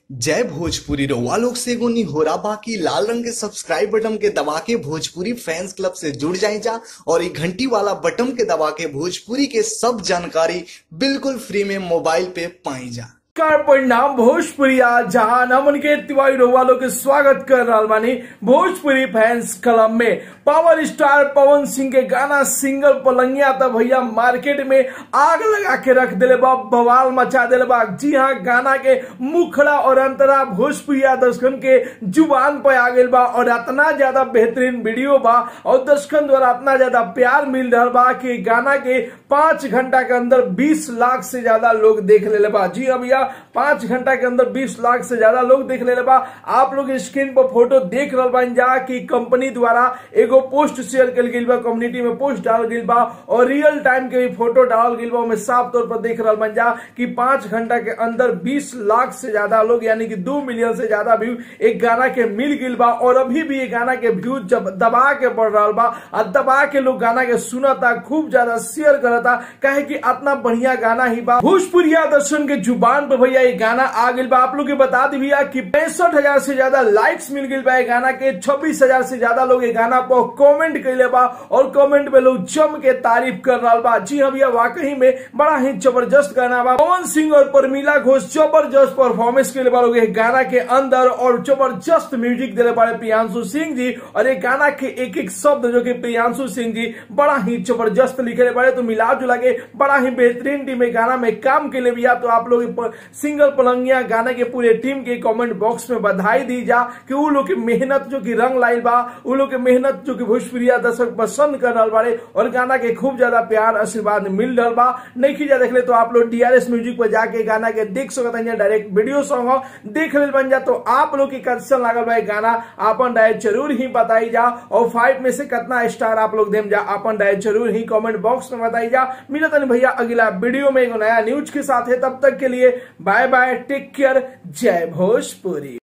जय भोजपुरी रउआ लोग से एगो निहोरा बाकी लाल रंग के सब्सक्राइब बटन के दबा के भोजपुरी फैंस क्लब से जुड़ जाए जा और ये घंटी वाला बटन के दबा के भोजपुरी के सब जानकारी बिल्कुल फ्री में मोबाइल पे पाई जा नमस्कार परिणाम भोजपुरी जहां नमन के तिवारी रोवा लोग के स्वागत कर रहा बानी भोजपुरी फैंस क्लब में पावर स्टार पवन सिंह के गाना सिंगल पलंगिया तब भैया मार्केट में आग लगा के रख दिले बा बवाल मचा दिले बा जी हाँ गाना के मुखड़ा और अंतरा भोजपुरिया दर्शकन के जुबान पे आ गई बा और इतना ज्यादा बेहतरीन वीडियो बा और दर्शकन द्वारा इतना ज्यादा प्यार मिल रहा बा कि गाना के पांच घंटा के अंदर बीस लाख से ज्यादा लोग देख ले बा जी हाँ भैया पांच घंटा के अंदर बीस लाख से ज्यादा लोग देख ले बा आप लोग स्क्रीन पर फोटो देख रहा बन जा कि कंपनी द्वारा एगो पोस्ट शेयर कल गई बा कम्युनिटी में पोस्ट डाल गई बा और रियल टाइम के भी फोटो डाल गई बा साफ तौर पर देख रहा बन जा कि पांच घंटा के अंदर बीस लाख से ज्यादा लोग यानी कि दो मिलियन से ज्यादा व्यू एक गाना के मिल गई बा और अभी भी ये गाना के व्यू जब दबा के बढ़ रहा बा और दबा के लोग गाना के सुनता खूब ज्यादा शेयर करता कहे कि इतना बढ़िया गाना ही बा भोजपुरिया दर्शन के जुबान पर भैया ये गाना आ गई बा आप लोग के बता दी भैया कि पैंसठ हजार से ज्यादा लाइक्स मिल गई बा ये गाना के छब्बीस हजार से ज्यादा लोग ये गाना पर कमेंट कैले बा और कमेंट में लोग जम के तारीफ कर रहा बा जी हाँ भैया वाकई में बड़ा ही जबरदस्त गाना बा पवन सिंह और परमीला घोष जबरदस्त परफॉर्मेंस के लिए बा लोग ये गाना के अंदर और जबरदस्त म्यूजिक दिले बड़े प्रियांशु सिंह जी और ये गाना के एक एक शब्द जो कि प्रियांशु सिंह जी बड़ा ही जबरदस्त लिखे बड़े तो मिला जुला के बड़ा ही बेहतरीन टीम में गाना में काम के लिए भी तो आप लोग सिंगल पलंगिया गाने के पूरे टीम के कमेंट बॉक्स में बधाई दी जा कि वो लोग की मेहनत जो कि रंग लाइल बा वो लोग की मेहनत जो कि भोजपुरिया दर्शक पसंद कर रहा बारे और गाना के खूब ज्यादा प्यार आशीर्वाद मिल रहा बा नहीं खींचा देख ले तो आप लोग डीआरएस म्यूजिक पर जाके गाना के देख सकते हैं डायरेक्ट वीडियो सॉन्ग हो देख ले बन जा तो आप लोग की कैसन लागल बा गाना अपन राय जरूर ही बताई जा और फाइव में से कितना स्टार आप लोग देम जा अपन राय जरूर ही कमेंट बॉक्स में बताई जा मिलता नहीं भैया अगला वीडियो में एक नया न्यूज के साथ है तब तक के लिए बाय बाय टेक केयर जय भोजपुरी